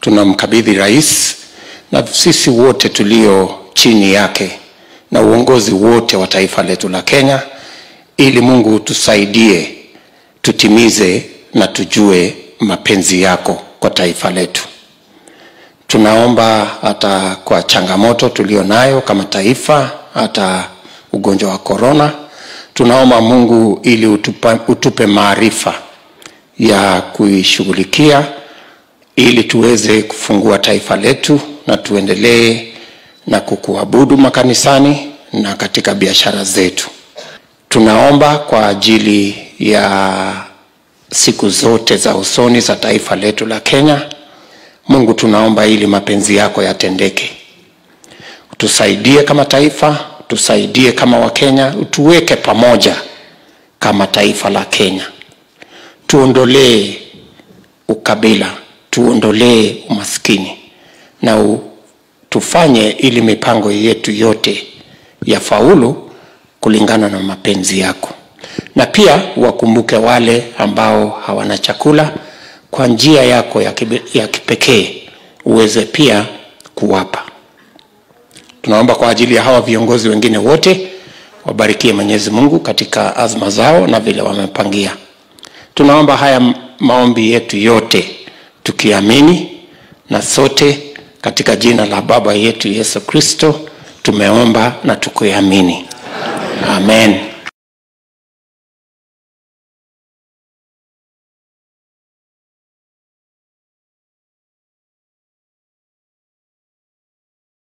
tunamkabidhi rais na sisi wote tulio chini yake na uongozi wote wa taifa letu la Kenya, ili Mungu tusaidie tutimize na tujue mapenzi yako kwa taifa letu. Tunaomba hata kwa changamoto tulio nayo kama taifa, hata ugonjwa wa korona, tunaomba Mungu ili utupa, utupe maarifa ya kuishughulikia ili tuweze kufungua taifa letu na tuendelee na kukuabudu makanisani na katika biashara zetu. Tunaomba kwa ajili ya siku zote za usoni za taifa letu la Kenya. Mungu, tunaomba ili mapenzi yako yatendeke. Utusaidie kama taifa, utusaidie kama Wakenya, utuweke pamoja kama taifa la Kenya. Tuondolee ukabila, tuondolee umaskini na u, tufanye ili mipango yetu yote ya faulu kulingana na mapenzi yako, na pia wakumbuke wale ambao hawana chakula kwa njia yako ya, kibe, ya kipekee uweze pia kuwapa. Tunaomba kwa ajili ya hawa viongozi wengine wote, wabarikie Mwenyezi Mungu katika azma zao na vile wamepangia. Tunaomba haya maombi yetu yote tukiamini na sote katika jina la Baba yetu Yesu Kristo tumeomba na tukiamini. Amen.